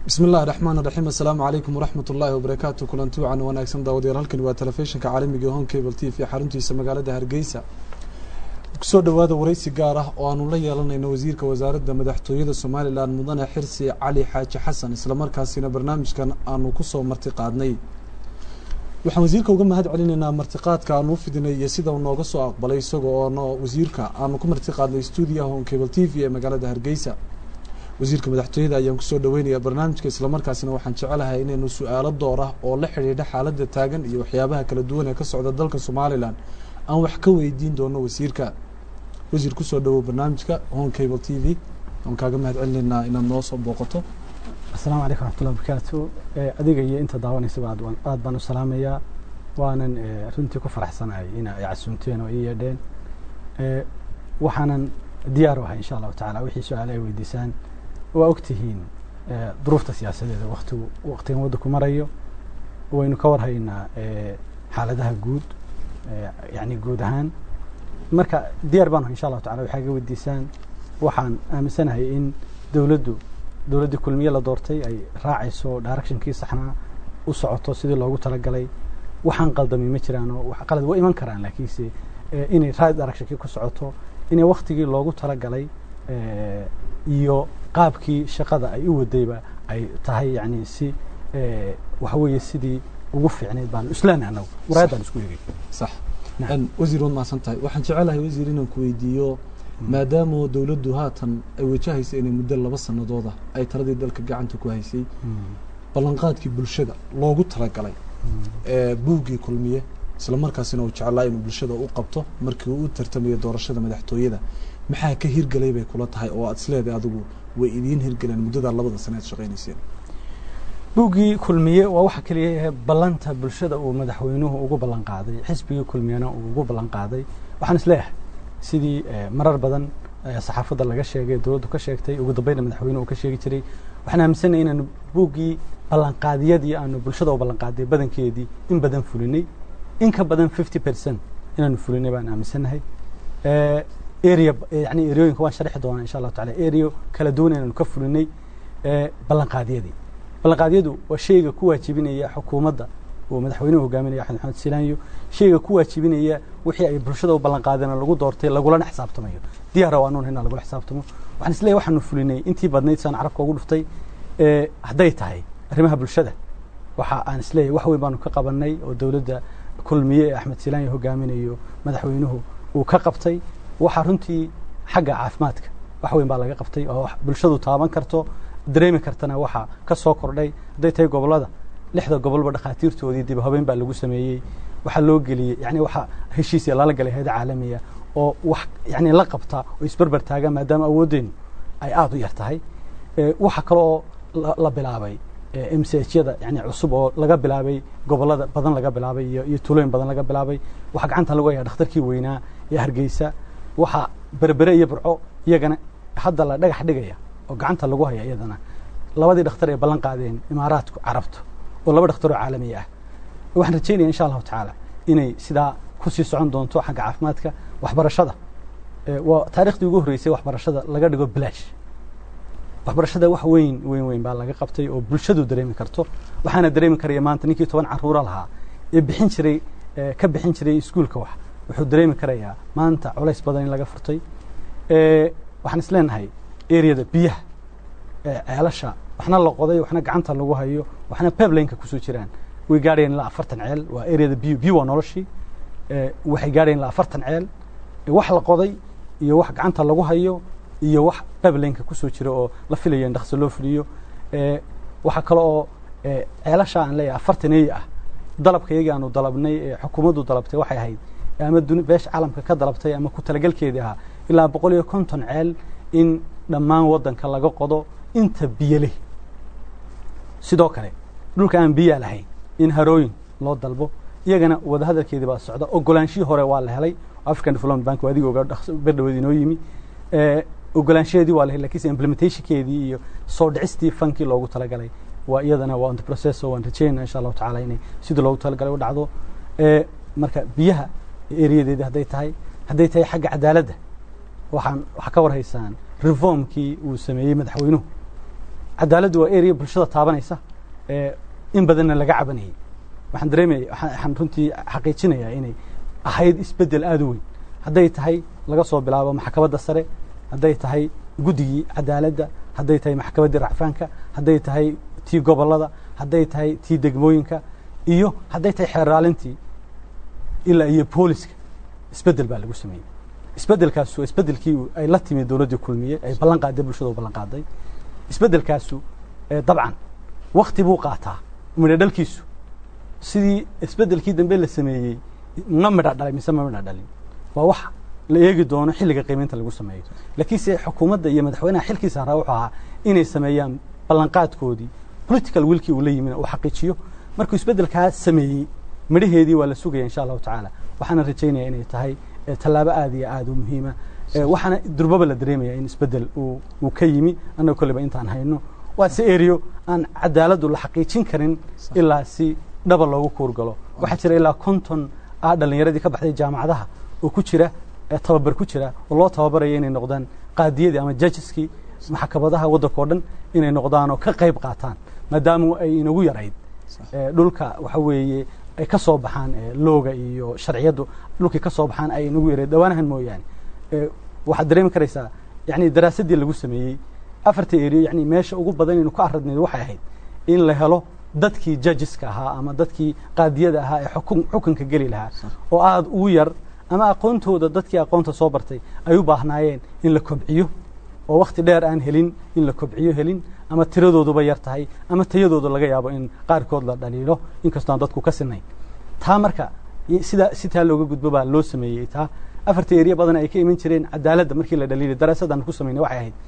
bismi illahi raxmaan raxiim assalaamu calaykum waraxmat ullaahi wabarakaatu kulanti wacan wanaagsan daawadayaal halkani waa telefishinka caalamiga home cable t v xaruntiisa magaalada hargeysa kusoo dhawaada wareysi gaar ah oo aanu la yeelanayno wasiirka wasaaradda madaxtooyada somalilan mudane xirsi cali xaaji xasan islamarkaasina barnaamijkan aanu kusoo marti qaadnay waxaan wasiirka uga mahad celinaynaa martiqaadka aanu u fidinay iyo sida uu nooga soo aqbalay isaga oona wasiirka aanu ku marti qaadnay stuudiyaha home cable t v ee magaalada hargeysa wasiirka madaxtooyada ayaan kusoo dhaweynayaa barnaamijka islamarkaasina waxaan jecelahay inaynu su-aalo door ah oo la xidhiidha xaaladda taagan iyo waxyaabaha kala duwan ee ka socda dalka somalilan aan wax ka weydiin doono wasiirka wasiir kusoo dhawow barnaamijka home cable t v waan kaaga mahad celinaynaa inaad noo soo booqato asalaamu calaykum raxmatullah barakaatu adiga iyo inta daawanaysaba aad aad baan u salaamayaa waanan runtii ku faraxsanahay ina ay casuumteen oo ii yeedheen waxaanan diyaar u ahay insha allahu tacala wixii su-aale ay weydiisaan waa ogtihiin duruufta siyaasadeeda watigu waktigan waddanku marayo waynu ka warhaynaa xaaladaha guud yani guud ahaan marka diyaar baan insha allahu tacala waxaa ga weydiisaan waxaan aaminsanahay in dowladdu dowladdii kulmiye la doortay ay raacayso directionkii saxnaa u socoto sidii loogu talagalay waxaan qaldamay ma jiraanoo qalad waa iman karaan laakiinse inay right directionkii ku socoto inay waktigii loogu talagalay iyo qaabkii shaqada ay u wadayba ay tahay yani si waxa weeye sidii ugu fiicnayd baan islaan anagu muraayadaan isku egay sax wasiir waad mahadsan tahay waxaan jecelahay wasiir inaan ku weydiiyo maadaama dowladdu haatan ay wajahaysa inay muddo laba sanadooda ay taladii dalka gacanta ku haysay ballanqaadkii bulshada loogu talagalay buuggii kulmiye isla markaasina uu jeclaa inuu bulshada u qabto markii uu u tartamayo doorashada madaxtooyada maxaa ka hirgelay bay kula tahay oo aad isleedahay adigu way idiin hirgeleen muddadaa labada sane aad shaqaynayseen buuggii kulmiye waa waxa keliya ballanta bulshada uu madaxweynuhu ugu ballan qaaday xisbigii kulmiyena uu ugu ballan qaaday waxaan isleeyahay sidii marar badan saxaafadda laga sheegay dowladdu ka sheegtay ugu dambayna madaxweynuhu uu ka sheegi jiray waxaan aaminsanay inaanu buuggii ballanqaadiyadii aanu bulshada u ballanqaaday badankeedii in badan fulinay in ka badan fifty percent inaanu fulinay baan aaminsanahay area yani ereyooyinka waan sharixi doonaa insha allahu tacala ereo kala duwan inaanu ka fulinay ballanqaadiyadii ballanqaadyadu waa shayga ku waajibinaya xukuumadda uu madaxweynuhu hogaaminaya axmed maxamed silaanyo shayga ku waajibinaya wixii ay bulshada u ballanqaadeen lagu doortay lagulana xisaabtamayo diyaara waa nuun inaa lagula xisaabtamo waxaan isleeyahy waxaanu fulinay intii badnayd saan carabka ugu dhuftay hadday tahay arrimaha bulshada waxa aan isleeyahy wax weyn baanu ka qabanay oo dowladda kulmiye ee axmed silaanyo hogaaminayo madaxweynuhu uu ka qabtay waxaa runtii xagga caafimaadka wax weyn baa laga qabtay oo bulshadu taaban karto dareemi kartana waxaa ka soo kordhay hadday tahay gobollada lixda gobolba dhakhaatiirtoodii dib habeyn baa lagu sameeyey waxaa loo geliyey yani waxaa heshiisya lala galay hayada caalamiya oo wax yani la qabta oo isberber taaga maadaama awooddeenu ay aada u yar tahay waxa kale oo la bilaabay m c h yada yani cusub oo laga bilaabay gobollada badan laga bilaabay iyo iyo tulooyin badan laga bilaabay waxaa gacanta lagu hayaa dhakhtarkii weynaa ee hargeysa waxaa berbere iyo burco iyagana hadda la dhagax dhigaya oo gacanta lagu haya iyadana labadii dhakhtar ay ballan qaadeen imaaraadku carabta oo laba dhakhtar oo caalamiya ah waxaan rajeynaya insha allahu tacaala inay sidaa kusii socon doonto xagga caafimaadka waxbarashada waa taariikhdii ugu horreysay waxbarashada laga dhigo bilaash waxbarashada wax weyn weyn weyn baa laga qabtay oo bulshadu dareemi karto waxaana dareemi karaya maanta ninkii toban caruura lahaa ee bixin jiray ka bixin jiray iskuulka wax wuxuu dareemi karayaa maanta culays badan in laga furtay waxaan is leenahay areada biyaha ceelasha waxna la qoday waxna gacanta lagu hayo waxna peblineka kusoo jiraan way gaadhayeen ilaa afartan ceel waa areada biyo biyo waa noloshii waxay gaadhayeen ilaa afartan ceel wax la qoday iyo wax gacanta lagu hayo iyo wax peblineka kusoo jira oo la filayo in dhakso loo fuliyo waxaa kale oo ceelasha aan leeyahay afartan eey ah dalabka iyagii aanu dalabnay ee xukuumaddu dalabtay waxay ahayd ama beesha caalamka ka dalabtay ama ku talagelkeedii ahaa ilaa boqol iyo konton ceel in dhammaan waddanka laga qodo inta biyo leh sidoo kale dhulka aan biyaa lahayn in harooyin loo dalbo iyagana wadahadalkeedii baa socda ogolaanshihii hore waa la helay african development bank waa adiga oga berdhaweed inoo yimi ogolaanshaheedii waa la helay lakiinse implementationkeedii iyo soo dhicistii fankii loogu talagalay waa iyadana waa on the process oo waan rajeynaa insha allahu tacala inay sidii loogu talagalay u dhacdo marka biyaha ereyadeedii hadday tahay hadday tahay xagga cadaaladda waxaan waxaa ka warhaysaan reformkii uu sameeyey madaxweynuhu cadaaladdu waa area bulshada taabanaysa in badanna laga cabanayay waxaan dareemaya waxaan runtii xaqiijinayaa inay ahayd isbeddel aada u weyn hadday tahay laga soo bilaabo maxkamadda sare hadday tahay guddigii cadaaladda hadday tahay maxkamaddii racfaanka hadday tahay tii gobollada hadday tahay tii degmooyinka iyo hadday tahay xeeraalintii ilaa iyo booliska isbeddel baa lagu sameeyey isbeddelkaasu isbeddelkii ay la timi dowladdii kulmiye ay ballan qaaday bulshada u ballan qaaday isbeddelkaasu dabcan wakti buu qaataa midho dhalkiisu sidii isbeddelkii dambe la sameeyey ma midha dhalay mise ma midha dhalin waa wax la eegi doono xilliga qiimaynta lagu sameeyo laakiinse xukuumadda iyo madaxweynaha xilkiisa haraa wuxuu ahaa inay sameeyaan ballanqaadkoodii political wilkii uu la yimina uu xaqiijiyo markuu isbeddelkaa sameeyey midhaheedii waa la sugaya insha allahu tacaala waxaana rajaynaya inay tahay tallaabo aada iyo aada u muhiima waxaana durbaba la dareemaya in isbeddel uu ka yimi annaga kolleyba intaan hayno waa si eriyo aan cadaaladdu la xaqiijin karin ilaa si dhaba loogu kuurgalo waxaa jira ilaa konton ah dhallinyaradii ka baxday jaamacadaha oo ku jira tababar ku jira oo loo tababaraya inay noqdaan qaadiyadii ama jajeskii maxkamadaha waddanka o dhan inay noqdaan oo ka qayb qaataan maadaama ay inagu yarayd dhulka waxa weeye ay ka soo baxaan looga iyo sharciyaddu dhulkii ka soo baxaan ay inagu yarayd dhawaanahan mooyaane waxaad dareemi karaysaa yani daraasaddii lagu sameeyey afarta eriyo yani meesha ugu badan inaynu ka aradnayd waxay ahayd in la helo dadkii jajiska ahaa ama dadkii qaadiyada ahaa ee xukun xukunka geli lahaa oo aada ugu yar ama aqoontooda dadkii aqoonta soo bartay ay u baahnaayeen in la kobciyo oo wakti dheer aan helin in la kobciyo helin ama tiradooduba yar tahay ama tayadooda laga yaabo in qaarkood la dhaliilo inkastoo aan dadku ka sinayn taa marka sida si taa looga gudbo baa loo sameeyey taa afarta eriya badan ay ka iman jireen cadaaladda markii la dhaliilay daraasadaan ku samaynay waxay ahayd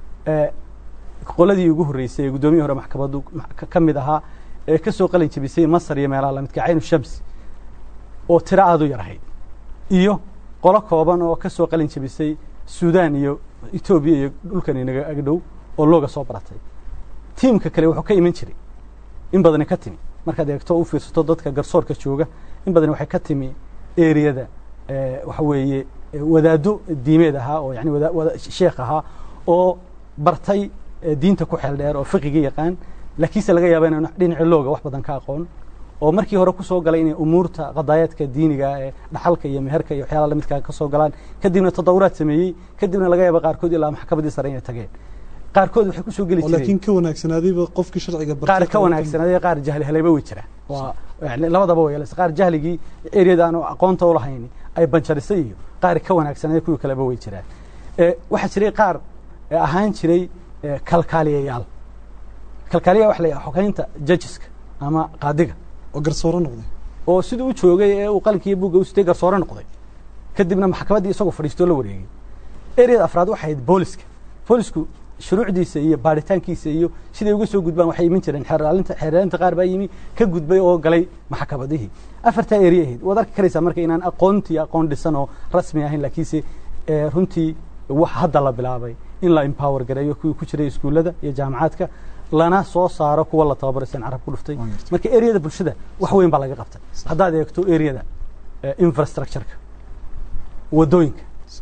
qoladii ugu horreysay ee guddoomiyii hore maxkamaddu ka mid ahaa ee ka soo qalin jebisay masar iyo meelaha lamidka caynu shamsi oo tiro aada u yar ahayd iyo qolo kooban oo ka soo qalin jebisay suudaan iyo etoobiya iyo dhulkan inaga agdhow oo looga soo baratay tiimka kale wuxuu ka iman jiray in badani ka timi markaad eegto u fiirsato dadka garsoorka jooga in badani waxay ka timi eriyada waxa weeye wadaaddo diimeed ahaa oo yani sheekh ahaa oo bartay diinta ku xeel dheer oo fiqiga yaqaan laakiinse laga yaaba inaan dhinaci looga wax badan ka aqoon oo markii hore kusoo galay inay umuurta qadaayaadka diiniga ee dhaxalka iyo meherka iyo waxyaala lamidkaa ka soo galaan kadibna tadawuraad sameeyey kadibna laga yaaba qaarkood ilaa maxkamaddii sare inay tageen qaarkood waxay kusoo geli jireen laakiin ka wanaagsanaadayba qofkii sharciga qaar ka wanaagsanaaday qaar jahli helayba way jiraan waa yani labadaba way yeelaysa qaar jahligii eriyada aan aqoonta u lahayn ay banjarisay iyo qaar ka wanaagsanaaday kuwii kaleba way jiraan waxaa jiray qaar ahaan jiray kalkaaliyayaal kalkaaliya waxa la yidhaha xogeynta judgeska ama qaadiga oo garsooro noqday oo siduu u joogay ee uu qalinkiiyo buugga u sitay garsoore noqday kadibna maxkamaddii isagoo fadhiistoo la wareegay ereyada afraad waxay ahayd booliska boolisku shuruucdiisa iyo baaritaankiisa iyo siday uga soo gudbaan waxay iman jireen xeeraalinta xeeraalinta qaar baa yimi ka gudbay oo galay maxkamadihii afartaa eri ahayd waad arki karaysaa marka inaan aqoontii aqoon dhisan oo rasmi ahayn laakiinse runtii wax hadda la bilaabay in la empower gareeyo kuwii ku jiray iskuullada iyo jaamacaadka lana soo saaro kuwa la tababaray san carab ku dhuftay marka ereyada bulshada wax weyn baa laga qabtay haddaad eegto ereyada infrastructureka waddooyinka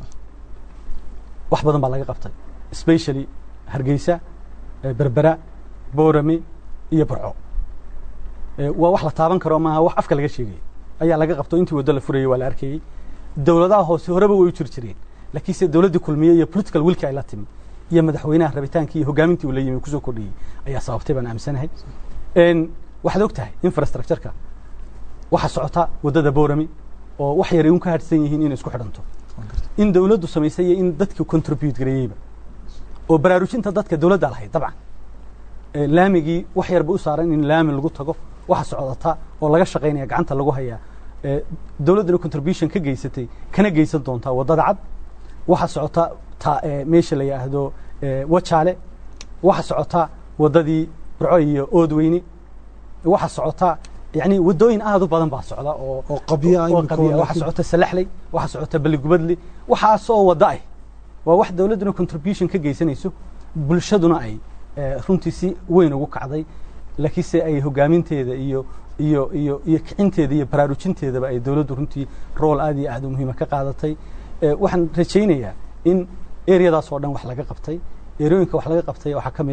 wax badan baa laga qabtay specially hargeysa berbera boorame iyo burco waa wax la taaban karo maaha wax afka laga sheegaya ayaa laga qabto intii waddo la furayey waa la arkayey dowladaha hoose horeba way u jiri jireen laakiinse dowladdii kulmiye iyo political wilki ay la timi iyo madaxweynaha rabitaankii iyo hogaamintii uu la yimi kusoo kordhiyey ayaa sababtay baan aaminsanahay waxaad og tahay infrastructureka waxaa socota waddada boorami oo wax yaray un ka hadhsan yihiin inay isku xidhanto in dowladdu samaysay iyo in dadkii contribute gareeyeyba oo baraarujinta dadka dowladda lahayd dabcan laamigii wax yarba u saaran in laami lagu tago waxa socdata oo laga shaqaynaya gacanta lagu hayaa dowladduna contribution ka geysatay kana geysan doontaa waddada cad waxa socota ta meesha la yidhaahdo wajaale waxa socota waddadii burco iyo oodweyne waxa socota yani waddooyin aad u badan baa socda oo oo qabya waxa socota salaxley waxa socota baligubadli waxaasoo wadda ah waa wax dowladduna contribution ka geysanayso bulshaduna ay runtii si weyn ugu kacday laakiinse ay hogaaminteeda iyo iyo iyo iyo kicinteeda iyo baraarujinteedaba ay dowladdu runtii rool aad iyo aad u muhiima ka qaadatay waxaan rajaynayaa in eryadaas oo dhan wax laga qabtay erooyinka wax laga qabtay waxaa ka mid a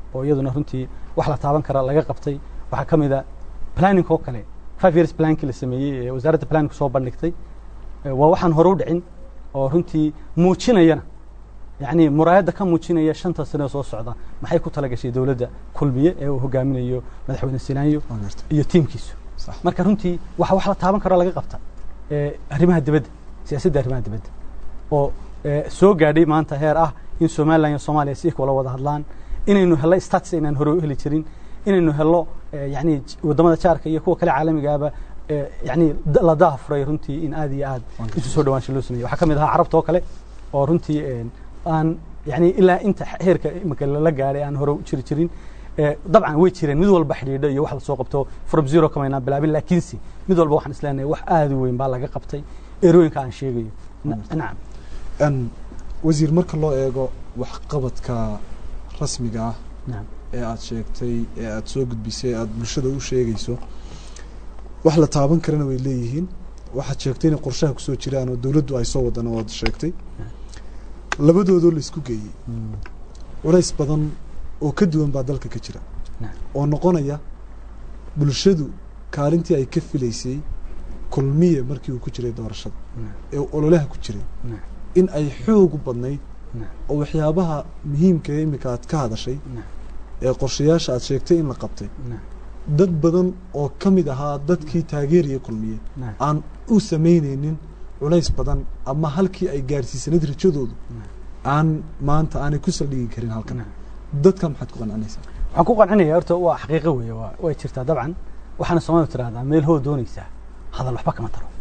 oo iyaduna runtii wax la taaban kara laga qabtay waxaa ka mid a planning oo kale five years plankii la sameeyey ee wasaaradda planning soo bandhigtay waa waxaan hore u dhicin oo runtii muujinayana yacni muraayadda ka muujinaya shanta sano soo socda maxay ku talagashay dowladda kulmiye ee uu hogaaminayo madaxweyne sinaayo iyo tiimkiisu marka runtii waxa wax la taaban karo laga qabta arrimaha dibadda siyaasadda arrimaha dibadda oo soo gaadhay maanta heer ah in somalilan iyo soomaaliya si wala wada hadlaan inaynu hello status aynaan hore u heli jirin inaynu hello yani waddamada jaarka iyo kuwa kale caalamigaaba yani la daafuray runtii in aad iyo aad isu soo dhawaansha loo sameeyey waxaa ka mid ahaa carabta oo kale oo runtii aan yani ilaa inta heerka imika lala gaadhay aan hore u jiri jirin dabcan way jireen mid walba xidhiidho iyo wax lasoo qabto from zero kamaynaan bilaabin laakiinse mid walba waxaan isleenahay wax aad u weyn baa laga qabtay erooyinka aan sheegayo nacam wasiir marka loo eego waxqabadka rasmiga ah ee aad sheegtay ee aad soo gudbisay aad bulshada u sheegayso wax la taaban karana way leeyihiin waxaad sheegtay inay qorshaha kusoo jiraan oo dowladdu ay soo wadana waad sheegtay labadoodoo la isku geeyey culays badan oo ka duwan baa dalka ka jira oo noqonaya bulshadu kaalintii ay ka filaysay kulmiye markii uu ku jiray doorashada ee ololaha ku jiray in ay xoogu badnayd oo waxyaabaha muhiimka ee iminka aad ka hadashay ee qorshayaasha aad sheegtay in la qabtay dad badan oo ka mid ahaa dadkii taageeraya kulmiye aan u samaynaynin culays badan ama halkii ay gaadhsiisanayd rajadoodu aan maanta aanay ku saldhigi karin halkan dadka maxaad ku qancinaysaa waxaan ku qancinaya horta waa xaqiiqo weeye waa way jirtaa dabcan waxaana soomaalidu tirahdaa meel hoo doonaysaa hadal waxba kama taro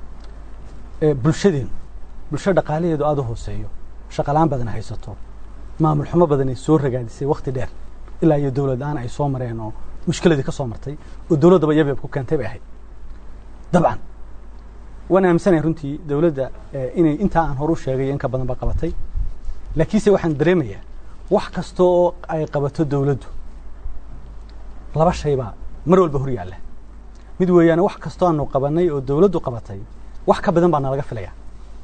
bulshadeenu bulsho dhaqaalaheedu aada u hooseeyo shaqalaan badan haysato maamul xumo badan ay soo ragaadisay wakti dheer ilaa iyo dowlad-aan ay soo mareen oo mushkiladii ka soo martay oo dowladdaba yabyab ku keentay bay ahayd dabcan waan aaminsanaya runtii dowladda inay intaa aan horu sheegay in ka badan ba qabatay laakiinse waxaan dareemayaa wax kasta oo ay qabato dowladdu laba shay baa mar walba hor yaalla mid weeyaane wax kastoo aanu qabanay oo dowladdu qabatay wax ka badan baa nalaga filaya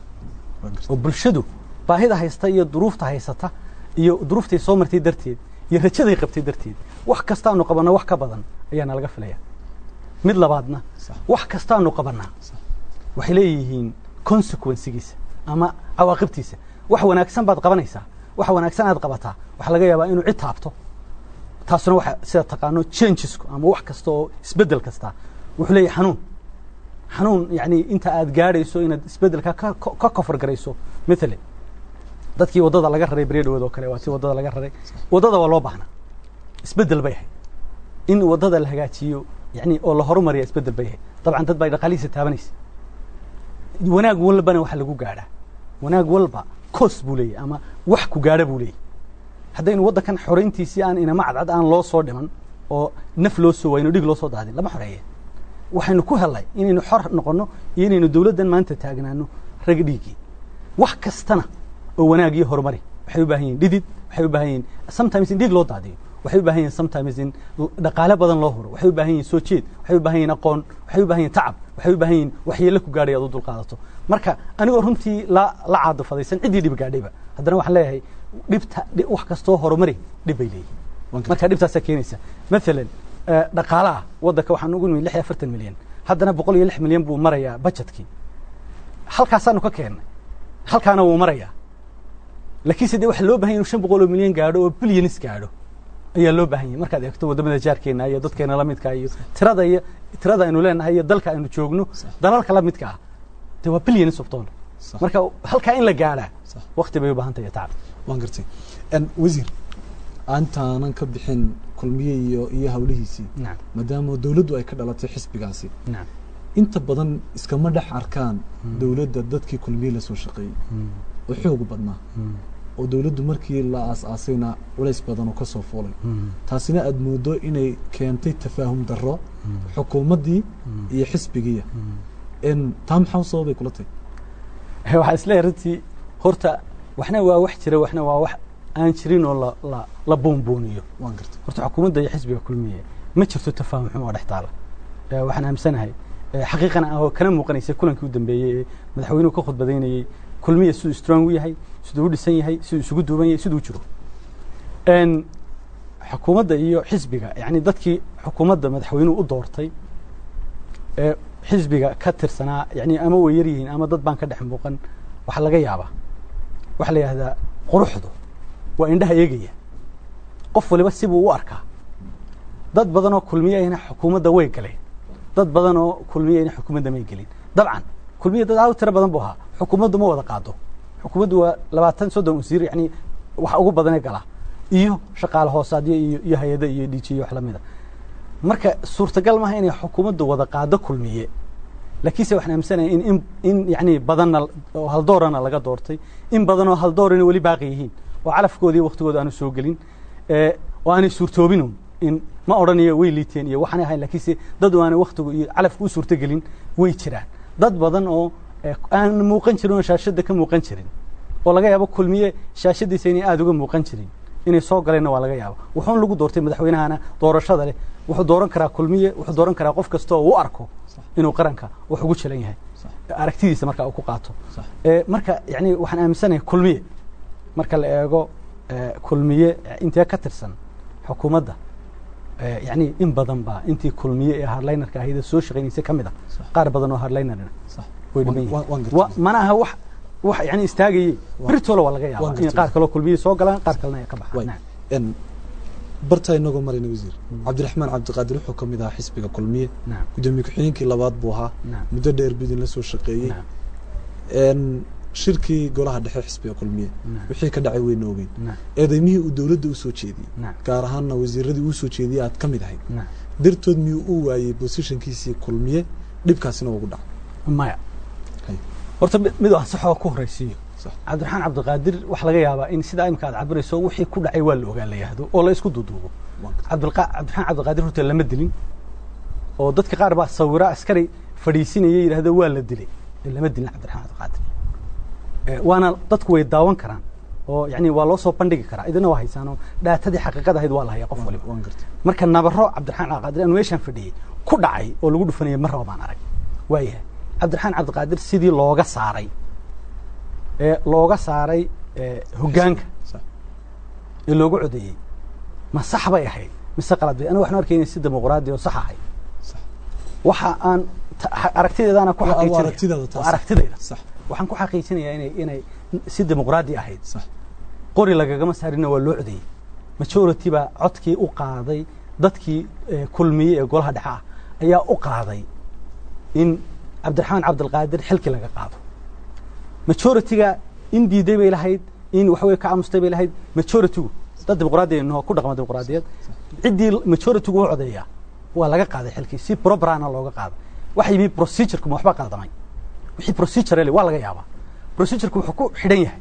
oo bulshadu baahida haysta iyo duruufta haysata iyo duruuftay soo martay darteed iyo rajaday qabtay darteed wax kastaanu qabanno wax ka badan ayaa nalaga filaya mid labaadna wax kastaanu qabannaa waxay leeyihiin consequensigiisa ama cawaaqibtiisa wax wanaagsan baad qabanaysaa wax wanaagsan aad qabataa waxaa laga yaabaa inuu cid taabto taasuna waxa sida taqaano changesku ama wax kasta oo isbeddel kasta wuxuu leeyahay xanuun xanuun yani inta aad gaadhayso inaad isbeddelka ka kofar garayso mithale dadkii waddada laga raray beredhawood oo kale waa si waddada laga raray waddada waa loo baahnaa isbeddel bay ahayd in waddada la hagaajiyo yani oo la horumariya isbeddel bay ahayd dabcan dad bay dhaqaalihiisa taabanaysa wanaag walbana waxa lagu gaadhaa wanaag walba coos buu leeyahy ama wax ku gaadha buu leeyahy haddaynu waddankan xorayntiisii aan inama cadcad aan loo soo dhiman oo naf loo soo wayno dhig loo soo daadin lama xoreeye waxaynu ku helnay inaynu xor noqonno iyo inaynu dowladdan maanta taagnaano rag dhiiggii wax kastana oo wanaag iyo horumari waxay u baahan yihin dhidid waxay u baahan yihin sometimes in dhiig loo daadiyo waxay u baahan yihin sometimes in dhaqaale badan loo huro waxay u baahan yihin soo jeed waxay u baahan yihin aqoon waxay u baahan yihin tacab waxay u baahan yihin waxyeello ku gaadhay aad u dulqaadato marka anigoo runtii la la caadufadaysan ciddii dhib gaadhayba haddana waxaan leeyahay dhibta wax kastoo horumari dhib bay leeyihin marka dhibtaasaa keenaysa maalan dhaqaalaha waddanka waxaan ugu nimid lix iyo afartan milyan haddana boqol iyo lix milyan buu marayaa budgetkii halkaasaanu ka keennay halkaana wuu marayaa laakiinse de waxa loo bahan ya inu shan boqol oo milyan gaadho oo bilyanis gaadho ayaa loo baahan yahay markaad eegto waddamada jaarkeena iyo dadkeena lamidka iyo tirada iyo tirada aynu leenahay iyo dalka aynu joogno dalalka lamidka ah de waa bilyanis of dollar marka halkaa in la gaadhaa wakti bay u baahan tahay tacab waan gartay wasiir antaanan ka bixin kulmiye iyo iyo hawlihiisii maadaama dowladdu ay ka dhalatay xisbigaasi inta badan iskama dhex arkaan dowladda dadkii kulmiye lasoo shaqeeyey oo xoogu badnaa oo dowladdu markii la aas-aasayna culays badan oo ka soo fuulay taasina aada moodo inay keentay tafaahum darro xukuumaddii iyo xisbigiiya taa maxaa sababay kula tahy waxaa isleeyahay runtii horta waxna waa wax jira waxna waa wax aan jirin oo la la la boonbooniyo waan gartay horta xukuumadda iyo xisbiga kulmiye ma jirto tafaahum xumo oo dhex taala waxaan aaminsanahay xaqiiqana oo kana muuqanaysa kulankii u dambeeyey ee madaxweynuhu ka khudbadaynayey kulmiya siduu strong u yahay siduu u dhisan yahay siduu isugu duuban yahay siduu u jiro xukuumadda iyo xisbiga yani dadkii xukuumadda madaxweynuhu u doortay ee xisbiga ka tirsanaa yani ama way yar yihiin ama dad baan ka dhex muuqan waxaa laga yaabaa waxaa la yidhahdaa quruxdu waa indhaha eegaya qof waliba sibuu u arkaa dad badan oo kulmiyayna xukuumadda way galeen dad badan oo kulmiyayna xukuumadda may gelin dabcan kulmiya dad aad u tiro badan buu ahaa xukuumaddu ma wada qaado xukuumaddu waa labaatan soddon wasiir yani wax ugu badanee galaa iyo shaqaale hoosaadyo iyo iyo hay-ada iyo dhiijiyo wax lamida marka suurtagal maaha inay xukuumaddu wada qaado kulmiye laakiinse waxaan aaminsanaya in in in yani badanna oo haldoorana laga doortay in badan oo haldoorana weli baaqi yihiin oo calafkoodii waktigooda aanu soo gelin oo aanay suurtoobinun in ma odhanayo way liiteen iyo waxaanay ahayn lakiinse dad oo aanay waktigu iyo calafku u suurtogelin way jiraan dad badan oo aan muuqan jirin oo shaashadda ka muuqan jirin oo laga yaabo kulmiye shaashadiisa inay aada uga muuqan jirin inay soo galeenna waa laga yaaba wuxuun lagu doortay madaxweynahana doorashada leh wuxuu dooran karaa kulmiye wuxuu dooran karaa qof kasta oo u arko inuu qaranka wax ugu jilan yahay aragtidiisa markaa uu ku qaato marka yani waxaan aaminsanahay kulmiye marka la eego kulmiye intee ka tirsan xukuumadda yani in badan baa intii kulmiye ee hardlinerka ahayd soo shaqaynaysa ka mid a qaar badan oo hardlinerna way dhiman yihiin mana aha wax wax yani istaagayey beritoole waa laga yaaba in qaar kaloo kulmiye soo galaan qaar kalena ay ka baxaan bartaa inagoo marayna wasiir cabdiraxmaan cabdiqaadir wuxuu ka mid ahaa xisbiga kulmiye guddoomiye ku-xigeenkii labaad buu ahaa muddo dheer bidin la soo shaqeeyey shirkii golaha dhexe xisbiga kulmiye wixii ka dhacay weyna ogeyn eedeymihii uu dowladda usoo jeediyey gaar ahaanna wasiiradii uu soo jeediyey aad ka mid ahayd dartood miyuu u waayey bosishankiisii kulmiye dhibkaasina ugu dhaca maya horta mid aan saxoo ku horaysiiyo cabdiraxmaan cabdiqaadir waxaa laga yaabaa in sidaa imika aad cabirayso wixii ku dhacay waa la ogaa la yahdo oo la isku duuduubo cabdiraxmaan cabdiqaadir horta lama dilin oo dadka qaar baa sawira askari fadhiisinaya yidhahdo waa la dilay lama dilin cabdiraxmaan cabdiqaadir waana dadku way daawan karaan oo yani waa loo soo bandhigi karaa idina waa haysaanoo dhaatadii xaqiiqada ahayd waa la hayaa qof waliba marka nabaro cabdiraxmaan cabdiqaadir anu meeshaan fadhiyey ku dhacay oo lagu dhufanaya mar raba baan arag waayahay cabdiraxmaan cabdiqaadir sidii looga saaray ee looga saaray hoggaanka ee loogu codeeyey ma sax bay ahayd mise qalad bay aniga waxaan arkayna si dimuqraadi oo sax ahayd waxa aan aragtideedaana ku xaqiijinaya aragtidayda waxaan ku xaqiijinayaa inay inay si dimuqraadi ahayd qori lagagama saarina waa loo codeeyey majority baa codkii u qaaday dadkii kulmiye ee golaha dhexe ah ayaa u qaaday in cabdiraxmaan cabdilqaadir xilkii laga qaado majority-ga in diiday bay lahayd in waxaweye ka aamustay bay lahayd majority-gu dad dimuqraadi noo ku dhaqma dimuqraadiyad ciddii majority-gu u codeeyaa waa laga qaaday xilkii si probrana looga qaaday waxa yimi procedurku ma waxba qaldamay wixii procedure waa laga yaabaa procedurku wuxuu ku xidhan yahay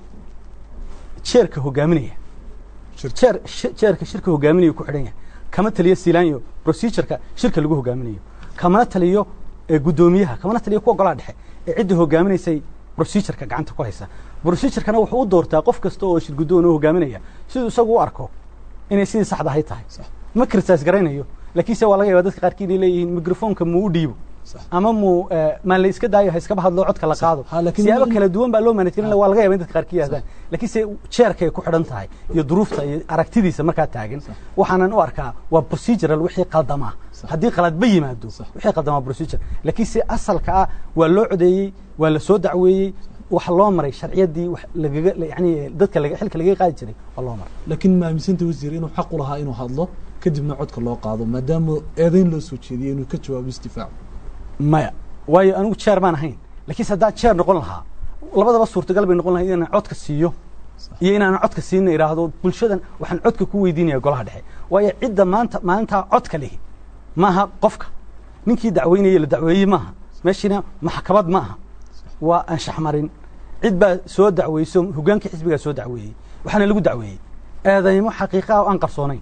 jeerka hogaaminaya jeer jeerka shirka hogaaminaya ku xidhan yahay kama taliyo silaanyo procedureka shirka lagu hogaaminayo kamana taliyo guddoomiyaha kamana taliyo kuwa golaha dhexe ee cidda hogaaminaysay procedureka gacanta ku haysa procedurkana wuxuu u doortaa qof kasta oo shir guddoon u hogaaminaya siduu isagu u arko inay sidii saxda ahay tahay ma critise garaynayo laakiinse waa laga yaba dadka qaarkii inay leeyihiin microfonka muu u dhiibo ama muu maan la iska daayo ha iskaba hadlo codka la qaado siyaabo kala duwan baa loo manajgelin waa laga yaba in dadka qaarkii yahdaan laakiinse jeerkay ku xidhan tahay iyo duruufta iyo aragtidiisa markaa taagan waxaanan u arkaa waa procedural wixii qaldamaa haddii qaladba yimaado wixii qaldamaa procedure laakiinse asalka ah waa loo codeeyey waa la soo dacweeyey waxa loo maray sharciyaddii lagaga yani dadka xilka lagaga qaadi jiray waa loo maray laakiin ma aaminsanta wasiir inuu xaq u lahaa inuu hadlo kadibna codka loo qaado maadaama eedayn loo soo jeediyey inuu ka jawaabo istifaac maya waayo anigu jeer baan ahayn lakiinse haddaan jeer noqon lahaa labadaba suurtagal bay noqon lahay inaan codka siiyo iyo inaanan codka siina idhaahdo bulshadan waxaan codka ku weydiinaya golaha dhexe waayo cidda maanta maalintaa codka lihi maaha qofka ninkii dacweynaya la dacweeyey maaha meeshiina maxkamad ma aha waa anshax marin cid baa soo dacweyso hoggaankii xisbigaa soo dacweeyey waxaana lagu dacweeyey eedaymo xaqiiqaa oo aan qarsoonayn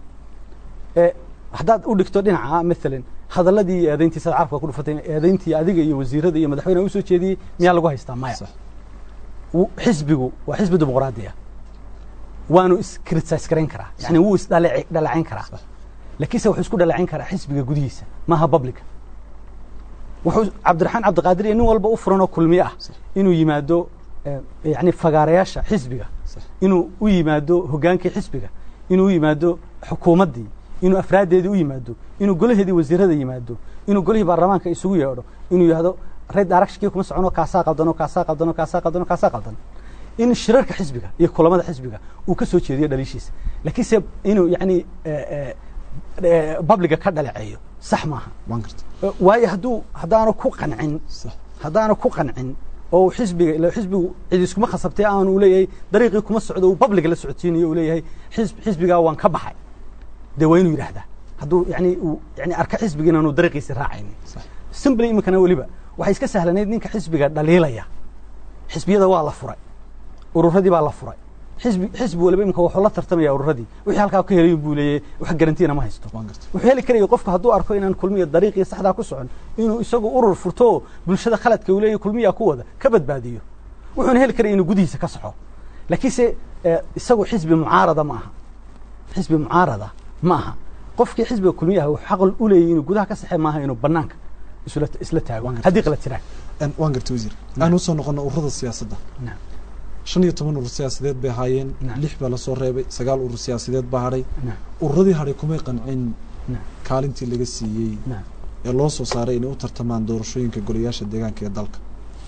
haddaad u dhigto dhinaca maalan hadaladii iyo eedayntii sad carabka ku dhufatay eedayntii adiga iyo wasiirada iyo madaxweyne usoo jeediyey miyaa lagu haystaa maya xisbigu waa xisbi dimuqraadi ah waanu iscritise garayn karaa yani wuu isdhaleecayn karaa lakiinse wuxuu isku dhaleecayn karaa xisbiga gudihiisa maaha publica wuxuu cabdiraxmaan cabdiqaadir iyo nin walba u furan oo kulmiye ah inuu yimaado yani fagaarayaasha xisbiga inuu u yimaado hoggaankii xisbiga inuu u yimaado xukuumaddii inuu afraaddeedii u yimaado inuu golaheedii wasiirada yimaado inuu golihii baarlamaanka isugu yeedho inuu yidhahdo red directionkii kuma socono kaasaa qaldano kaasaa qaldano kaasaa qaldano kaasaa qaldan in shirarka xisbiga iyo kulamada xisbiga uu ka soo jeediyo dhaliishiisa laakiinse inuu yani babliga ka dhaleeceeyo sax maaha waan garta waayo hadduu haddaanu ku qancin sax haddaanu ku qancin oo uu xisbiga ila xisbigu cid iskuma khasabtay aanu leeyahay dariiqii kuma socdo uu babliga la socodsiinayo uu leeyahay xisb xisbigaa waan ka baxay dee waa inuu yidhaahdaa hadduu yani uu yani arka xisbiga inaanu dariiqiisi raacaynin sax simbly iminkana weliba waxay iska sahlanayd ninka xisbiga dhaliilaya xisbiyada waa la furay ururadii baa la furay xisbi xisbi waliba imika wuxuu la tartamaya ururadii wixii halkaa ka helay buu leeyahay wax garantiina ma haysto waan garta wuxuu heli karaya qofku hadduu arko inaan kulmiya dariiqii saxdaa ku socon inuu isagu urur furto oo bulshada khaladka uu leeyahay kulmiyaa ku wada ka badbaadiyo wuxuuna heli karaya inuu gudihiisa ka soxo laakiinse eh, isagu xisbi mucaarada ma aha xisbi mucaarada ma aha qofkii xisbiga kulmiyaha wuxuu xaq u leeyahay inuu gudaha ka saxe maaha inuu banaanka isla isla taago Waan gartay. haddii qalad jiraan Een, waan garta wasiir aan usoo noqono ururada siyaasadda Naam. shan iyo toban urur siyaasadeed bay ahaayeen Naam. lix baa lasoo reebay sagaal urur siyaasadeed baa hadhay Naam. ururadii hadhay kumay qancin Naam. kaalintii laga siiyey Naam. ee loo soo saaray inay u tartamaan doorashooyinka golayaasha deegaanka ee dalka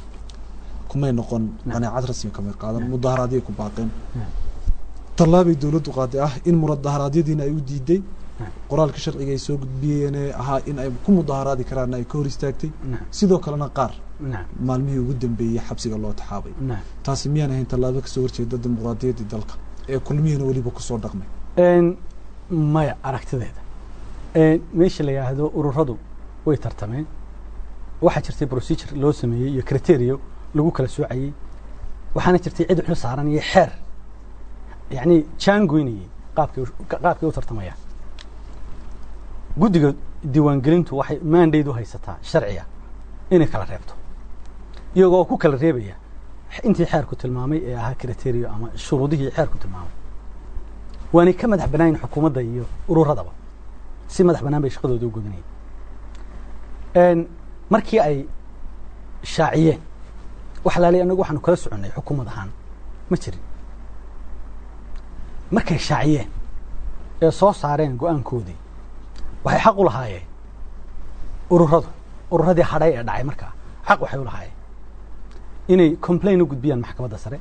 kumay noqon Naam. qaneecad rasmi kamay qaadan Naam. mudaharaadyay ku baaqeen Naam. tallaabay dowladdu qaaday ah in mudaharaadyadiina ay u diiday Naam. qoraalka sharciga ay soo gudbiyeen ee ahaa in ay ku mudaharaadi karaanna ay ka hor istaagtay Naam. sidoo kalena qaar Naam. maalmihii ugu dambeeyey xabsiga loo taxaabay Naam. taasi miyaan ahayn tallaabo kasoo horjeeda dimuqraadiyaddii dalka ee kulmihina weliba kusoo dhaqmay Een, maya aragtideeda Een, meesha la yidhaahdo ururadu way tartameen waxaa jirtay procedure loo sameeyey iyo criteria lagu kala soocayey waxaana jirtay cid xil saaran iyo xeer yacni jaangoynayey qaabkay u- qaabkay u tartamayaan guddiga diiwaangelintu waxay mandate u haysataa sharciga inay kala reebto iyagoo ku kala reebaya intii xeerku tilmaamay ee ahaa criteria ama shuruudihii xeerku tilmaamay waanay ka madax banaayin xukuumadda iyo ururadaba si madax banaan bay shaqadooda u gudanayeen markii ay shaaciyeen wax laalay anagu waxaanu kala soconnay xukuumad ahaan ma jirin markay shaaciyeen ee soo saareen go-aankoodii waxay xaq u lahaayeen ururadu ururadii hadhay ee dhacay markaa xaq waxay u lahaayeen inay complain u gudbiyaan maxkamadda sare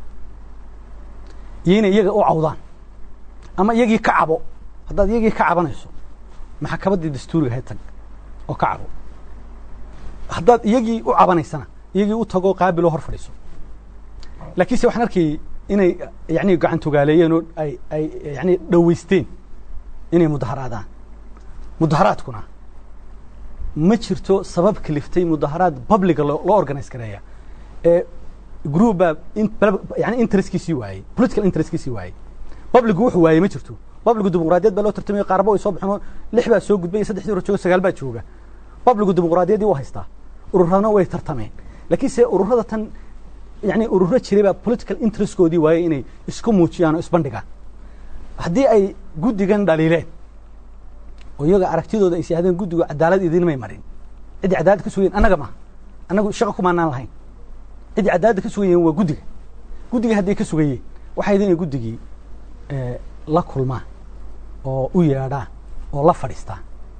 iyo inay iyaga u cawdaan ama iyagii ka cabo haddaad iyagii ka cabanayso maxkamaddii dastuuriga ahayd tag oo ka cabo haddaad iyagii u cabanaysana iyagii u tagoo qaabiloo hor fadhiiso laakiinse waxaan arkayay inay yani gacan togaaleeyeen oo ay ay yani dhoweysteen inay mudaharaadaan mudaharaadkuna ma jirto sabab kaliftay mudaharaad publica loo loo organize gareeya ee group baa in yani interestkiisii waayey political interestkiisii waayey publicu wuxuu waayey ma jirto publicu dimuqraadiyad baa loo tartamaya qaarba way soo baxeen oo lix baa soo gudbay saddexdii hore jooga sagaal baa jooga publicu dimuqraadiyaddii waa haystaa ururadna way tartameen laakiinse ururada tan yani ururo jiray baa political interestkoodii waayey inay isku muujiyaan oo isbandhigaan haddii ay guddigan dhaliileen oo iyaga aragtidooda ay siyahdeen guddigu cadaalad idinmay marin ciddii cadaalad ka sugayeen annaga maha annagu shaqo kumaanaan lahayn ciddii cadaaladda ka sugayeen waa guddiga guddiga hadday ka sugayeen waxay idin inay guddigii la kulmaan oo u yeedhaan oo la fadhiistaan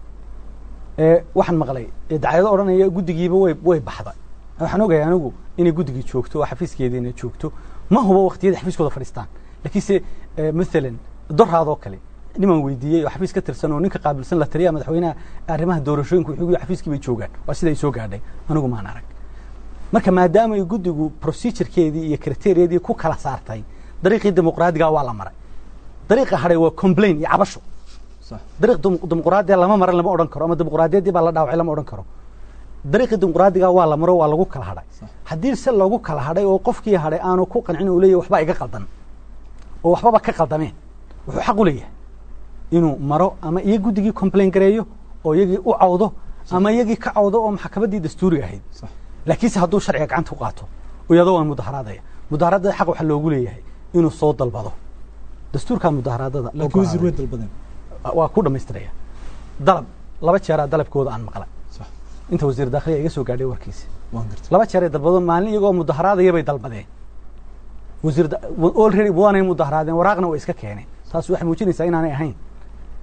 waxaan maqlay dacyado odhanaya guddigiiba way way baxday waxaan ogaya anigu inay guddigii joogto oo xafiiskeediina joogto ma hubo waqtiyada xafiiskooda fadhiistaan laakiinse maalan doraadoo kale nimaan weydiiyey oo xafiis ka tirsan oo ninka qaabilsan la taliyaha madaxweynaha arrimaha doorashooyinka wuxuu yii xafiiskii bay joogaan waa sida ay soo gaadhay anigu maan arag marka maadaama ay guddigu procedurekeedii iyo kriteriyadii ku kala saartay dariiqii dimuqraadiga waa la maray dariiqa hadhay waa complain iyo cabasho dariiq dimuqraadiya lama maran lama odhan karo ama dimuqraadiyaddii baa la dhaawacay lama odhan karo dariiqii dimuqraadiga waa la maro waa lagu kala hadhay haddii se lagu kala hadhay oo qofkii hadhay aanu ku qancin uu leeyahy waxbaa iga qaldan oo waxbaba ka qaldameen wuxuu xaq u leeyahay inuu maro ama iyo guddigii complain gareeyo oo iyagii u cawdo ama iyagii ka cawdo oo maxkamaddii dastuuriga ahayd laakiinse hadduu sharciga gacanta ku qaato iyadoo waan mudaharaadaya mudaharaadada xaq waxaa loogu leeyahay inuu soo dalbado dastuurkaa mudaharaadada laakiin wasiir way dalbadeen waa ku dhamaystiraya dalab laba jeeraa dalabkooda aan maqlay inta wasiir dakhliya iga soo gaadhay warkiisa waan gartay laba jeeray dalbado maalin iyagoo mudaharaadaya bay dalbadeen wasiir already waanay mudaharaadeen waraaqna way iska keeneen taas waxay muujinaysaa inaanay ahayn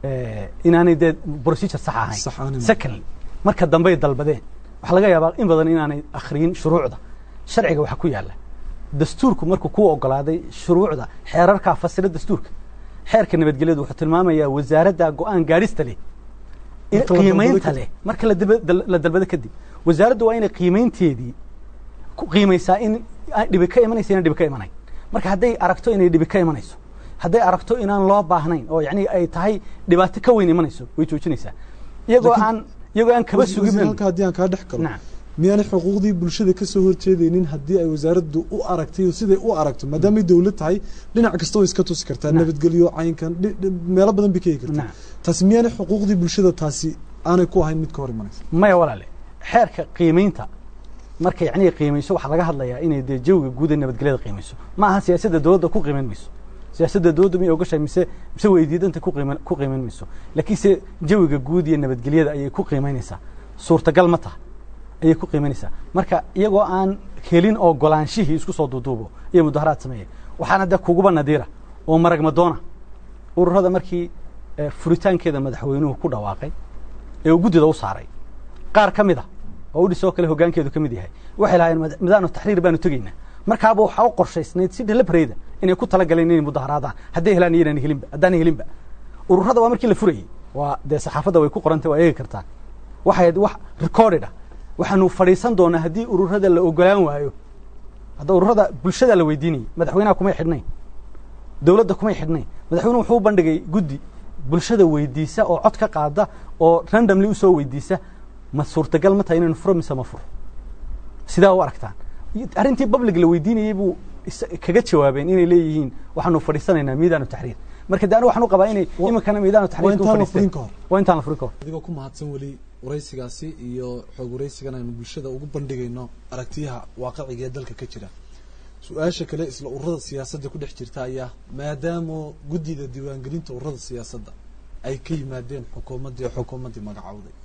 eh, inaanay dee procedure sax ahayn Sax aanay marin. secondly marka dambey dalbadeen waxaa laga yaabaa in badan inaanay akhriyin shuruucda sharciga waxa ku yaala dastuurku markuu ku ogolaaday shuruucda xeerarkaa fasira dastuurka xeerka nabadgelyadu wuxuu tilmaamayaa wasaaradda go-aan gaadhista leh in Marka la dalbado qiimaynta kadib. leh marka la daba- dal- la dalbado kadib wasaaraddu waa inay qiimaynteedii ku qiimaysaa in ay dhibi ka imanaysa inaan dhibi ka imanayn marka hadday aragto inay dhibi ka imanayso hadday aragto inaan loo baahnayn oo yacni ay tahay dhibaato ka weyn imanayso way joojinaysaa iyagoo Laakiin- aan iyagoo aan kaba Wasiir- sugin wasiir, halka haddii aan kaa dhex galo nacam miyaanay xuquuqdii bulshada ka soo horjeedaynin haddii ay wasaaraddu u aragtay oo siday u aragto maadaamay dowlad tahay dhinac kasta way iska tusi kartaa Naam. nabadgelyo caynkan dhi- dhi- meelo badan bay ka hegi kartaa nacam taasi miyaanay xuquuqdii bulshada taasi aanay ku ahayn mid ka hor imanaysa maya walaale xeerka qiimaynta marka yacni qiimayso waxaa laga hadlayaa inay dee jawiga guud ee nabadgelyada qiimayso ma aha siyaasadda dowladda ku qiimayn mayso siyaasadda dowladda miyay ogashahay mise mise weydiidanta ku qiiman ku qiimayn mayso laakiinse jawiga guud iyo nabadgelyada ayay ku qiimaynaysaa suurtagal ma taha ayay ku qiimaynaysaa marka iyagoo aan helin ogolaanshihii isku soo duuduubo iyo mudaharaad sameeyay waxaana dee kuguba nadiira oo maragmadoona ururada markii eh, furitaankeeda madaxweynuhu ku dhawaaqay ee uu guddida u saaray qaar ka mid a oo udhis oo kale hoggaankeedu ka mid yahay waxay lahaayeen mad- midaanu taxriir baanu tegaynaa markaaba waxaa u qorshaysnayd si deliberate inay ku talagaleen inay mudaharaadaan hadday helaan iyanan helinba haddaanay helinba ururada waa markii la furayey waa dee saxaafadda way ku qorantay waa eegi kartaa waxay ahayd wax recorded ah waxaanu fadhiisan doonaa haddii ururada la ogolaan waayo hadda ururada bulshada la weydiinayay madaxweynaha kumay xidhnayn dowladda kumay xidhnayn madaxweynuhu wuxuu u bandhigay guddi bulshada weydiisa oo cod ka qaada oo randomly usoo weydiisa ma suurtagal ma tahay inaynu furo mise ma furo sidaa u aragtaan iyo arrintii public la weydiinayey buu is- kaga jawaabeen inay leeyihiin waxaanu fadhiisanaynaa miidaanu taxriir marka de anigu waxaan u qabaa inay Wa- iminkana miidaanu waa taxriir intaan la furin ka hor waa intaan la furin ka hor adigoo ku mahadsan weli waraysigaasi iyo xoog waraysigan aynu bulshada ugu bandhigayno aragtiyaha waaqiciga ee dalka ka jira su-aasha kale isla ururada siyaasadda ku dhex jirta ayaa maadaama guddida diiwaangelinta ururada siyaasadda ay ka yimaadeen xukuumaddii oo xukuumaddii magacowday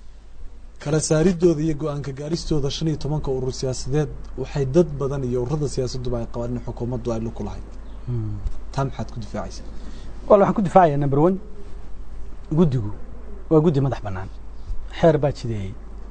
kala saaridooda iyo go-aanka gaaristooda shan iyo tobanka urur siyaasadeed waxay dad badan iyo ururada siyaasadduba ay qabaan in xukuumaddu ay lug ku lahayd taa maxaad ku difaacaysaa wal waxaan ku difaacaya number one guddigu waa guddi madax bannaan xeer baa jideeyey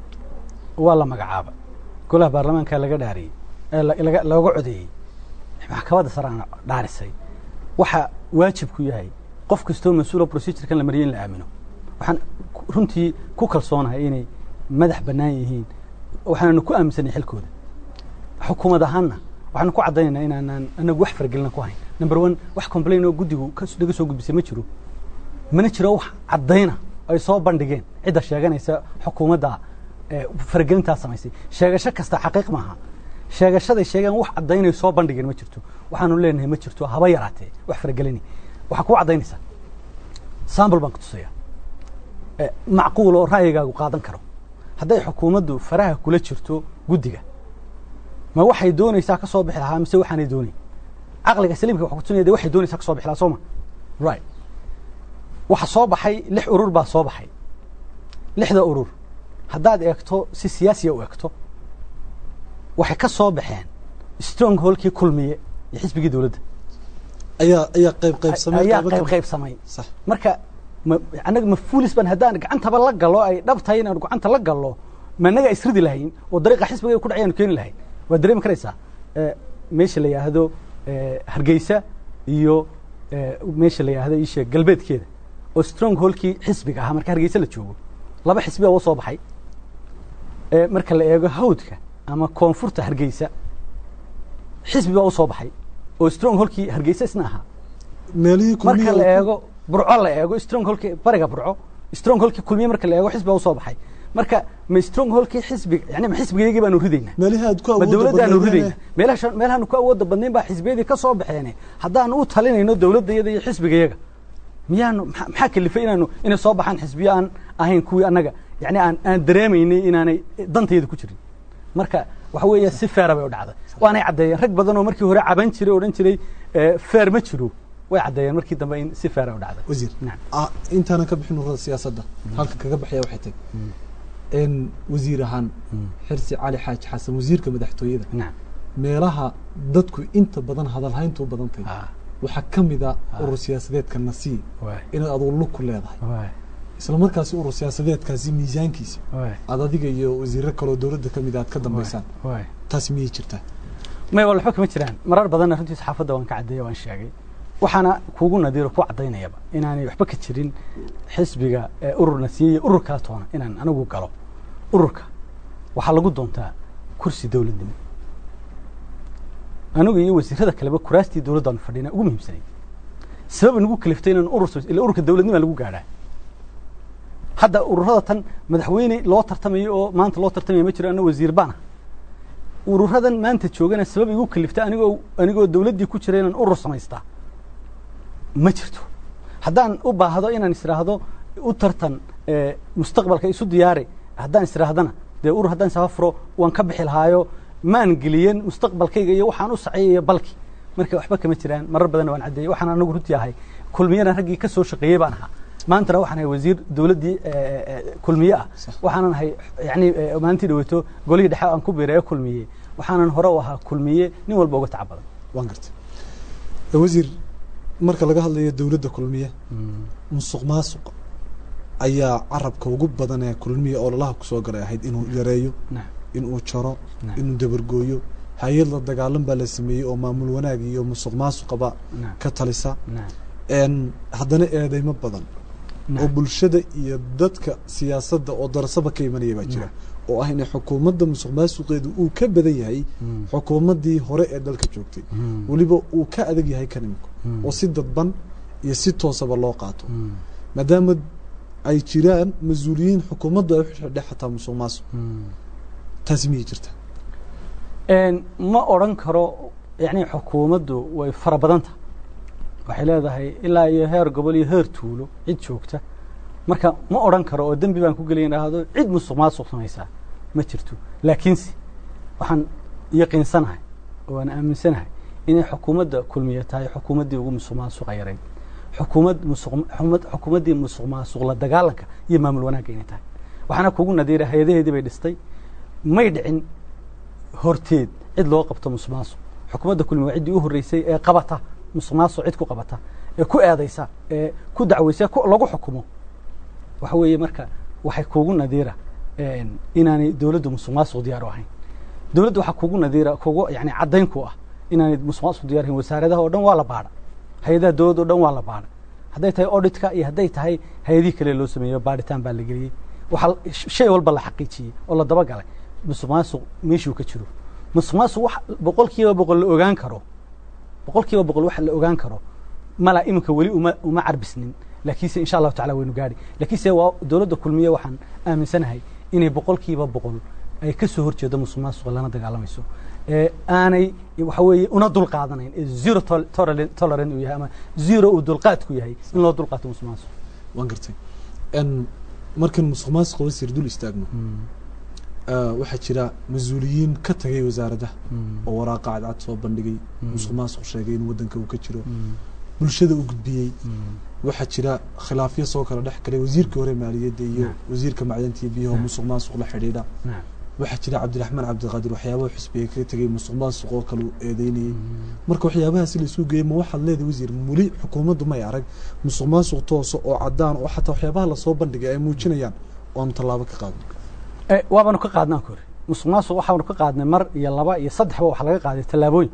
waa la magacaaba golaha baarlamaanka laga dhaariyey ee la- laga- looga codeeyey maxkamadda saraana dhaarisay waxa waajib ku yahay qof kastoo mas-uula procedurekan la mariyay in la aamino waxaan ku- runtii ku kalsoonahay inay madax bannaan yihiin waxaanu ku aaminsanay xilkooda xukuumad ahaanna waxaanu ku caddaynaynaa inaanaan anagu wax fargelina ku hayn number one wax complain oo guddigu kas- naga soo gudbisay ma jiro mana jiro wax caddayna ay soo bandhigeen cidda sheeganaysa xukuumadda ee faragelintaa samaysay sheegasho kasta xaqiiq maaha sheegashaday sheegeen wax caddaynay soo bandhigeen ma jirto waxaanu leenahay ma jirto haba yaraatee wax faragelini waxaa kuu caddaynaysaa sambl baan ku tusaya Eh, macquul oo ra'yigaagu qaadan karo hadday xukuumaddu faraha kula jirto guddiga ma waxay doonaysaa ka soo bixi lahaa mise waxaanay doonayn caqliga saliimka waxa kutusinaya de waxay doonaysaa ka soo bixi lahaa soo ma right waxa soo baxay lix urur baa soo baxay lixda urur haddaad eegto si siyaasiya u eegto waxay ka soo baxeen strong holkii kulmiye iyo xisbigii dowladda ayaa ayaa qayb qayb samey ayaa qaybo qayb ka- qayb samay sax marka ma annaga ma fuulis ban haddaan gacantaba la galo ay dhab tahay inaan gacanta la galo ma annaga isridi lahayn oo dariiqa xisbiga ku dhacayaanu keeni lahayn waa dareemi karaysaa Eh, meesha la yidhaahdo eh, hargeysa iyo eh, meesha la yidhaahdo isha galbeedkeeda oo strong holkii xisbiga ahaa marka hargeysa la joogo laba xisbi baa soo baxay Eh, marka la eego hawdka ama koonfurta hargeysa xisbi baa usoo baxay oo strong holkii hargeysa isna ahaa meelihii marka kulmiye la eego burco la eego strong holkii bariga burco strong holkii kulmiye marka la eego xisbi baa usoo baxay marka ma strong holkii xisbiga yani ma xisbigayagii baanu ridaynaa meelihii aad ku ma awoodda dowladdaanu badnaydeen ridayna meelaha meelahaanu ku awoodda badnayn baa xisbiyadii ka soo baxeene haddaanu u talinayno dowladdayada iyo xisbigayaga miyaanu maxaa maxaa kalifay inaanu inay soo baxaan xisbiyo aan ahayn kuwii annaga yani aan aan dareemaynay inaanay dantayada ku jirin marka waxa weeye si feera bay u dhacday waanay caddeeyeen rag badan oo markii hore caban jiray oo odhan jiray eh, feer ma jiro way caddeeyeen markii dambe in si feera u dhacday wasiir Nacam. ah, intaanan ka bixin ururada siyaasadda halka kaga baxaya waxay tahay in wasiir ahaan xirsi cali xaaji xasan wasiirka madaxtooyada nacam meelaha dadku inta badan hadalhayntu u badan tahay Ah. waxaa ka mid a urur siyaasadeedka nasiib waay inaad adugu lug ku leedahay waay isla markaasi urur siyaasadeedkaasi miisaankiisa waay aad adiga iyo wasiiro kaloo dowladda ka mid a aad ka dambaysaan waay taasi miyay jirtaa may wal waxba kama jiraan marar badanna runtii saxaafadda waan ka caddeeya waan sheegay waxaana kuugu nadiiro ku caddaynayaba inaanay waxba ka jirin xisbiga ee ururna siiyey iyo urur kala toona inaan anigu galo ururka waxaa lagu doontaa kursi dowladnimo anigu iyo wasiirada kaleba kuraastii dowladdaanu fadhina ugu muhiimsanay sabab nagu kaliftay inaan urur samays- ila ururka dowladnima lagu gaadhaa hadda ururada tan madaxweyne loo tartamayo oo maanta loo tartamaya ma jiro anna wasiir baan ah ururadan maanta joogana sabab igu kalifta anigoo anigoo dowladdii ku jira inaan urur samaystaa ma jirto haddaan u baahdo inaan israahdo u tartan ee, mustaqbalka isu diyaari haddaan israahdana dee urur haddaan saba furo waan ka bixi lahaayo maan geliyen mustaqbalkayga iyo waxaan u saceeyayo balki marka waxba kama jiraan marar badanna waan caddeeyey waxaan anagu runtii ahay kulmiyana raggii ka soo shaqeeyey baan ahaa maantana waxaan ahay wasiir dowladdii ee, ee, kulmiye ah Sax. waxaanan ahay yani ee, maalintii dhaweyto golihii dhexe aan ku biiray ee kulmiye waxaanan hore u ahaa kulmiye nin walba uga tacab badan waan gartay wasiir marka laga hadlayo dowladda kulmiye musuq maasuq ayaa carabka ugu badan ee kulmiye ololaha kusoo galay ahayd inuu yareeyo Naam. inuu jaro Naam. inuu dabargooyo hay-ad la dagaalan baa la sameeyey oo maamul wanaag iyo musuq maasuqaba Naam. ka talisa Naam. n haddana eedeymo badan oo Naam. bulshada iyo dadka siyaasadda oo darasaba ka imanaya baa jira oo ah inay xukuumadda musuq maasuqeedu uu ka badan yahay Mm. xukuumaddii hore ee dalka joogtay Mm. weliba uu ka adag yahay kan imika Mm. oo si dadban iyo si toosaba loo qaato Mm. maadaama ay jiraan mas-uuliyiin xukuumaddu ay u xidhxidhe xataa musuq maasuq Mm. taasi miyay jirta Een, ma odhan karo yani xukuumaddu way fara badan tahay waxay leedahay ilaa iyo heer gobol iyo heer tuulo cid joogta marka ma odhan karo oo dembi baan ku gelaya idhaahdo cid musuq maasuq samaysaa ma jirto laakiinse waxaan yaqiinsanahay oo aan aaminsanahay inay xukuumadda kulmiye tahay xukuumaddii ugu musuq maasuqa yarayd xukuumad musuq xumad- xukuumaddii musuq maasuq la dagaalanka iyo maamul wanaagga inay tahay waxaana kugu nadiira hay-adaheedii bay dhistay may dhicin horteed cid loo qabto musuq maasuq xukuumadda kulmi waa ciddii u horreysay ee qabata musuq maasuq cid ku qabata ee ku eedaysa ee ku dacwaysa ku- lagu xukumo waxa weeye marka waxay kuugu nadiira een, inaanay dowladdu musuq maasuq diyaar u ahayn dowladdu waxaa kuugu nadiira kugu yani caddayn ku ah inaanay musuq maasuq diyaar ahayn wasaaradaha oo dhan waa la baadha hay-adaha dowladda oo dhan waa la baadha hadday tahay auditka iyo hadday tahay hay-adihii kale loo sameeyo baadhitaan baa la geliyey waxaa shay walba la xaqiijiyey oo la dabagalay musuq maasuq meeshuu ka jiro musuq maasuq wax boqol kiiba boqol la ogaan karo boqol kiiba boqol wax la ogaan karo mala iminka weli uma uma carbisnin laakiinse insha allahu tacala waynu gaadhi laakiinse waa dowladda kulmiye waxaan aaminsanahay inay boqol kiiba boqol ay ka soo horjeedo musuq maasuqa lana dagaalamayso ee aanay waxa weeye una dul qaadanayn ee zero tol- tolerant tolerant uu yahay ama zero uu dulqaadku yahay in loo dulqaato musuq maasuq waan gartay n markan musuq maasuqa wasiir dul istaagno ah, waxaa jira mas-uuliyiin ka tagay wasaaradda oo waraaqa cadcad soo bandhigay musuq maasuq sheegay in waddanka uu ka jiro bulshada u gudbiyey waxaa jira khilaafyo soo kala dhex galay wasiirkii hore maaliyadda iyo Naam. wasiirka macdanta iyo biyaha oo musuq maasuq la xidhiidha naam waxaa jira cabdiraxmaan cabdiqaadir waxyaabaha xusbiga kaga tegay musuq maasuq oo kale uu eedeynayey marka waxyaabahaasi la isu geeyey ma waxaad leedahay wasiir weli xukuumaddu may arag musuq maasuq toosa oo cadaan oo xataa waxyaabaha lasoo bandhigay ay muujinayaan oo aanu tallaabo ka qaadin Eh, waabanu ka qaadnaan ku ori musuq maasuq waxaanu ka qaadnay mar iyo laba iyo saddexba waxaa laga qaaday tallaabooyin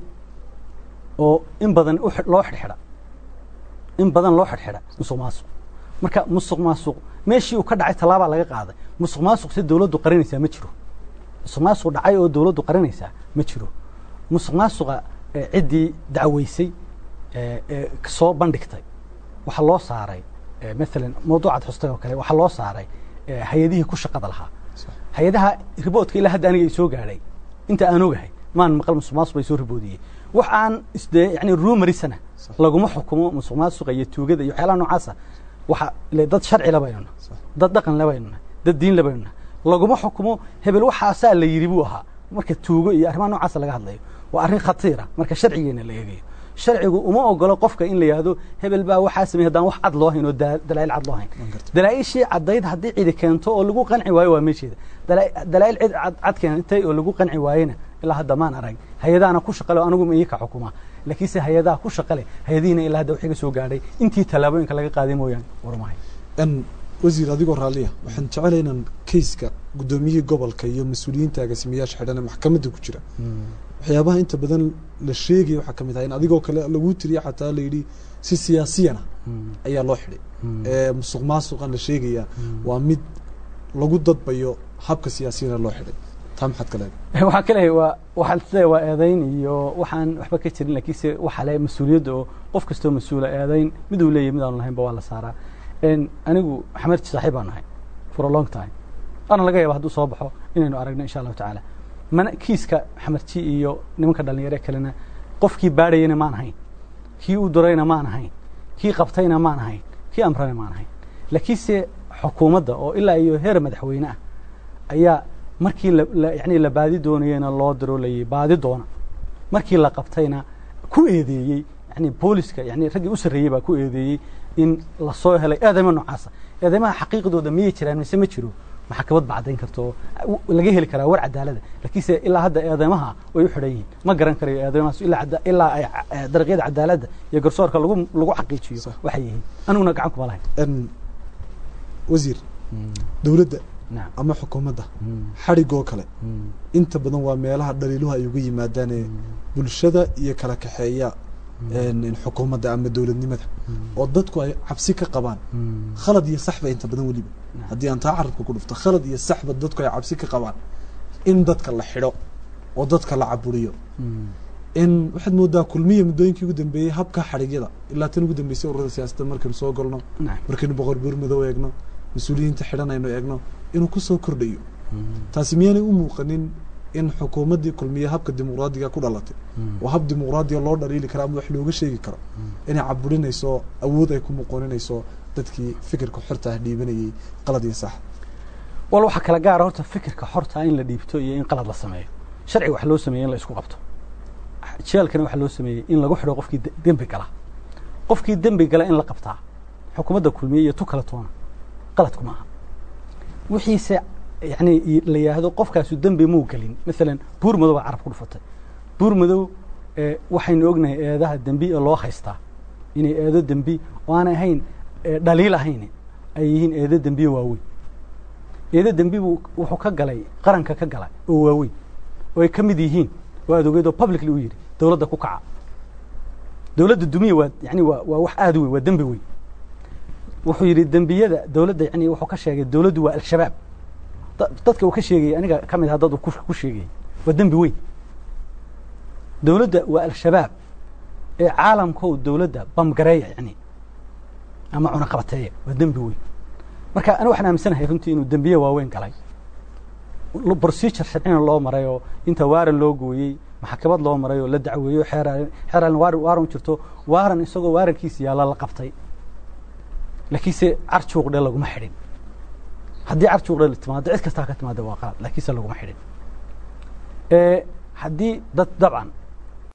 oo in badan u xidh- loo xidhxidha in badan loo xidhxidha musuq maasuq marka musuq maasuq meeshii uu ka dhacay tallaabaa laga qaaday musuq maasuq si dowladdu qarinaysaa ma jiro musuq maasuq dhacay oo dowladdu qarinaysaa ma jiro musuq maasuqa eh, ciddii dacweysay eh, eh, soo bandhigtay waxaa loo saaray eh, maalan mawduucaad xustay oo kale waxaa loo saaray eh, hay-adihii ku shaqada lahaa hay-adaha riboodka ilaa hadda aniga i soo gaadhay inta aan ogahay maan maqal musuq maasuq bay soo riboodiyey wax aan isdee yani ruumarisana Sax. laguma xukumo musuq maasuqa iyo tuugada iyo waxyaalaha noocaasa waxa ile dad sharci la baynu nahay Sax. dad dhaqan la baynu nahay dad diin la baynu nahay laguma xukumo hebel waxaasaa la yidhi buu ahaa marka tuugo iyo arrimaha noocaasa laga hadlayo waa arrin khatiira marka sharcigeena la eegayo sharcigu uma ogolo qofka in la yidhaahdo hebel baa waxaa sameeyey haddaan wax cad loo hayn oo daa- dalaa'il cad loo hayn Waan gartay. dalaaishii caddayd haddii cidi keento oo lagu qanci waayo waa meesheeda Dalaa- dalaa'il cid cad cad keentay oo lagu qanci waayena ilaa hadda maan arag hay-adahana ku shaqale anigu ma ii ka xukuma laakiinse hay-adaha ku shaqa leh hay-adihiina ilaa hadda waxiga soo gaadhay intii tallaabooyinka laga qaaday mooyaane warmahay n wasiir adigoo raalliya waxaan jecelahay inaan kayska guddoomiyihii gobolka iyo mas-uuliyiinta agaasimayaasha xidhan ee maxkamadda ku jira waxyaabaha inta badan la sheegaya waxaa ka mid ah in adigoo kale lagu tiriya xataa la yidhi si siyaasiyana ayaa loo xidhay ee musuq maasuqan la sheegaya waa mid lagu dadbayo habka siyaasiyana loo xidhay taa maxaad ka leedahay waxaan ka leeyahay waa waxaan isleeyahay waa eedayn iyo waxaan waxba ka jirin laakiinse waxa le mas-uuliyadda oo qof kastoo mas-uula eedayn mid uu leeyahay mid aanu lahaynba waa la saaraa anigu xamarji saaxiib baan nahay for a long time waana laga yaaba hadduu soo baxo inaynu aragno insha allahu tacaala mana kiiska xamarji iyo nimanka dhalinyaro ee kalena qofkii baadhayana maan ahayn kii u durayna maan ahayn kii qabtayna maan ahayn kii amrana maan ahayn laakiinse xukuumadda oo ilaa iyo heer madaxweyne ah ayaa markii yani la baadi doonayena loo daroolayay baadi doona markii la qabtayna ku eedeeyey yani booliska yani raggii u sarreeyey baa ku eedeeyey in lasoo helay eedeymo noocaasa eedeymaha xaqiiqdooda miyay jiraan mise ma jiro maxkamad bacdayn karto laga heli karaa war cadaalada laakiinse ilaa hadda eedeymaha way u xidhan yihiin ma garan karayo eedeymahaas ilaa ay dariiqyada cadaaladda iyo garsoorka lagu lagu xaqiijiyo waxay yihiin aniguna gacan kuma lahayn wasiir dowladda ama xukuumadda xadhigoo kale inta badan waa meelaha dhaliiluhu ay uga yimaadaan ee bulshada iyo kala kaxeeya xukuumadda ama dowladnimada oo dadku ay cabsi ka qabaan khalad iyo saxba inta badan weliba haddii aan taa carabka ku dhufto khalad iyo saxba dadku ay cabsi ka qabaan in dadka la xidho oo dadka la caburiyo in waxaad moodaa kulmiya muddooyinkii ugu dambeeyey habka xadhigyada ilaa tan ugu dambeysay ururada siyaasadda markaynu soo galno markaynu boqor buur madow eegno mas-uuliyiinta xidhan aynu eegno inuu ku soo kordhayo taasi miyaanay u muuqanin in xukuumaddii kulmiye habka dimuqraadiga ku dhalatay oo hab dimuqraadiga loo dhaliili kara ama wax looga sheegi karo inay caburinayso awood ay ku muqoninayso dadkii fikirka xorta ah dhiibanayey qalad iyo sax wal waxaa kala gaara horta fikirka xorta in la dhiibto iyo in qalad la sameeyo sharciga wax loo sameeyey in la isku qabto jeelkana waxaa loo sameeyey in lagu xidho qofkii dembi gala qofkii dembi gala in la qabtaa xukuumadda kulmiye iyo tu kala toona qaladku maaha wixiise yani la yidhaahdo qofkaasu dembi muu gelin maalan buur madow baa carab ku dhufatay buur madow waxaynu ognahay eedaha dembi ee loo haystaa inay eedo dembi oo aanay ahayn dhaliil ahayn ay yihiin eedo dembiyo waaweyn eedo dembi buu wuxuu ka galay qaranka ka galay oo waaweyn oo ay ka mid yihiin oo aad ogeed oo publicly u yidhi dowladda ku kaca dowladda dumiya waa yani waa waa wax aad u weyn waa dembi weyn wuxuu yidhi dembiyada dowladda yani wuxuu ka sheegay dowladdu waa al-shabaab dadka uu ka sheegayay aniga ka mid aha dad uu ku sheegayay waa dembi weyn dowladda waa al-shabaab ee caalamkow dowladda bamgareeya yani ama cunaqabateeya waa dembi weyn marka aniga waxaan aaminsanahay runtii inuu dembiye waaweyn galay procedure sharcina loo maray oo inta waaran loo gooyey maxkamad loo maray oo la dacweeyo xeeraan xeeraan waaran waaran jirto waaran isagoo waarankiisa yaalla la qabtay laakiinse carjuuqdhe laguma xidhin haddii carjuuqdhe timaado cid kastaa ka timaada waa qalad laakiinse laguma xidhin haddii dad dabcan